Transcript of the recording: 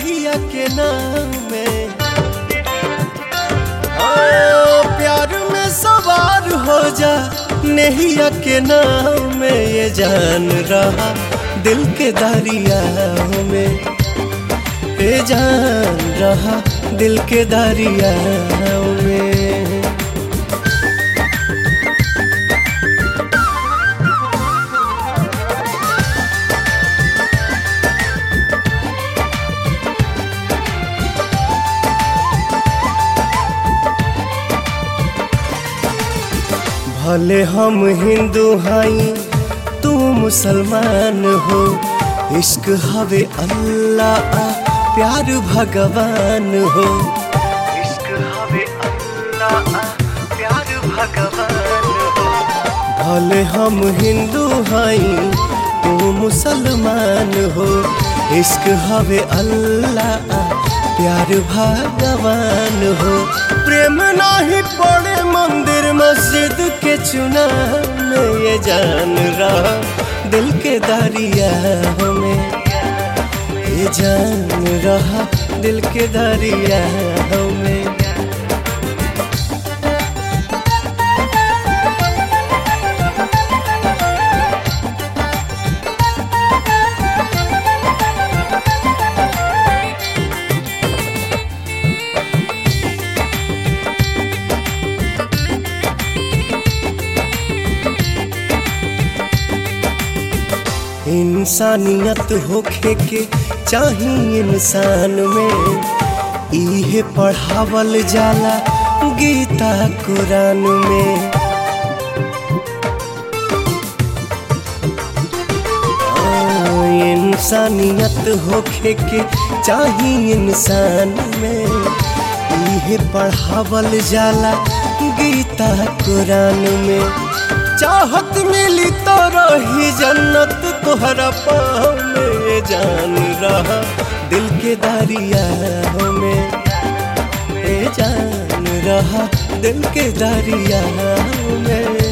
नेहिया के नाम में ओ, प्यार में सवार हो जा नेहिया के नाम में ये जान रहा दिल के दरिया में ये जान रहा दिल के दरिया में भले हम हिंदू हई तू मुसलमान हो इश्क हवे अल्लाह आ, प्यार भगवान हो इश्क हवे अल्लाह आ, प्यार भगवान हो भले हम हिंदू हई तू मुसलमान हो इश्क हवे अल्लाह आ, प्यार भगवान हो प्रेम नाही पड़े मंदिर मस्जिद के चुना में ये जान रहा दिल के दरिया में ये जान रहा दिल के दरिया में इंसानियत होखे के चाही इंसान में इहे पढ़ावल जाला गीता कुरान में आ, इंसानियत होखे के चाही इंसान में इहे पढ़ावल जाला गीता कुरान में चाहत मिली तो रही जन्नत तोहरा पाँव में जान रहा दिल के दरिया में ए जान रहा दिल के दरिया में